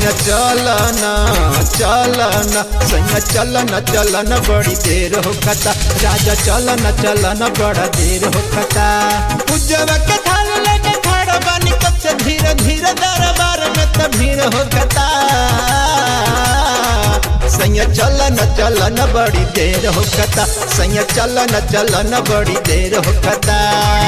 सैया चलन चलन सैया चलन चलन बड़ी देर हो खता राजा चलन चलन बड़ा देर हो खता उज्जव के थाल लेके खड़ा बानी कब से धीरे धीरे दरबार में त भीड़ हो खता सैया चलन चलन बड़ी देर हो खता सैया चलन चलन बड़ी देर हो खता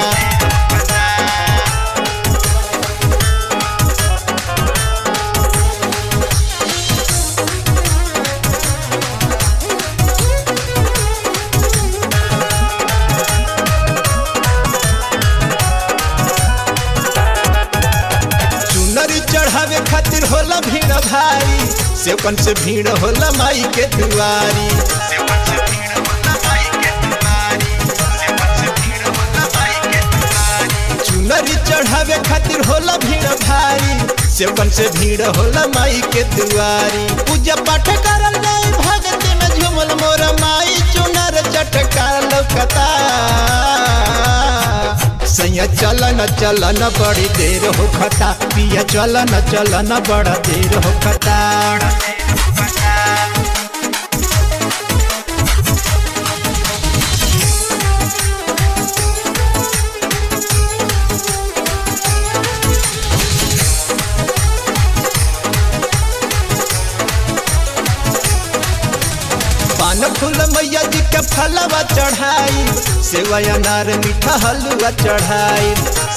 चुनरी चढ़ावे खातिर होला भीड़ भारी सेवकन से भीड़ होला माई के दुआरी चुनरी चढ़ावे खातिर होला भीड़ भारी सेवकन से भीड़ होला माई के दुआरी पूजा पाठ करल जाई भगती में झूमल मोर माई चुनर चटकार लौकता सैया चलन चलन बड़ी देर हो खता पिया चलन चलन बड़ा देर हो खता पान फूल मैया जी के फलवा चढ़ाई सेवा अनार मीठा हलवा चढ़ाई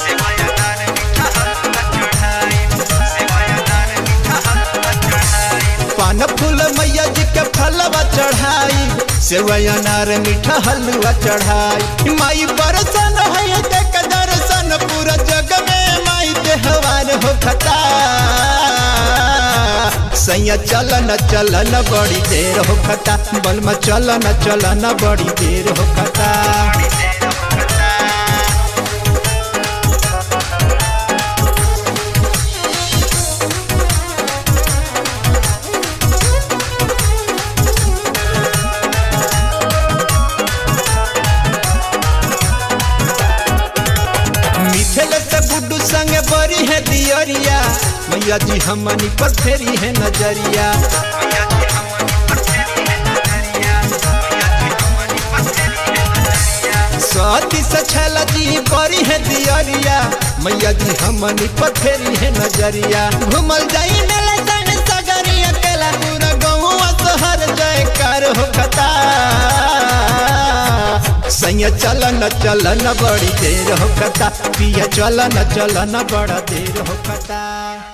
पान फूल मैया जी के फलवा चढ़ाई सेवा अनार मीठा हलवा चढ़ाई माई बरसन है देख दर्शन पूरा जग में माई देहवान हो खता सैया चलन चलन बड़ी देर हो खता बलमा चलन चलन बड़ी देर हो खता मिथिल से गुड्डू संग बड़ी है दियरिया मैया जी हमनी पर फेरी है नजरिया सती से छल जी बड़ी है दियरिया मैया जी हमनी पर फेरी है नजरिया घूमल जाई मेला सन सगरिया केला पूरा गौवा शहर जयकार हो खता सैया चलन चलन बड़ी देर हो खता पिया चलन चलन बड़ा देर हो खता